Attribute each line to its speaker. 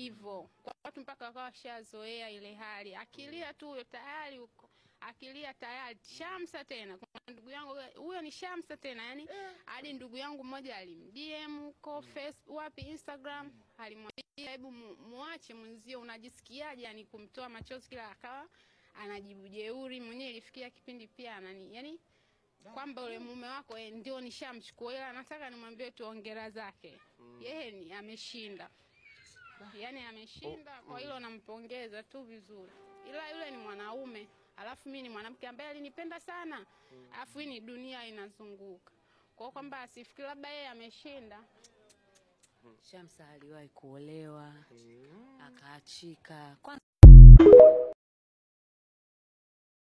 Speaker 1: hivyo kwa watu mpaka wakawa washazoea ile hali, akilia tu huyo tayari huko, akilia tayari Shamsa tena. Kuna ndugu yangu huyo ni Shamsa tena, yani hadi ndugu yangu mmoja alimdm huko Facebook, wapi Instagram, alimwambia hebu mu- muache mwenzio, unajisikiaje? Yani kumtoa machozi kila akawa anajibu jeuri. Mwenyewe ilifikia kipindi pia anani yani kwamba ule mume wako eh, ndio nishamchukua, ila nataka nimwambie tu ongera zake yeye ni ameshinda, yani ameshinda. Kwa hilo nampongeza tu vizuri, ila yule ni mwanaume, alafu mimi ni mwanamke ambaye alinipenda sana, alafu hii ni dunia inazunguka kwa kwamba asifikiri labda yeye ameshinda.
Speaker 2: Shamsa aliwahi kuolewa akaachika. Kwanza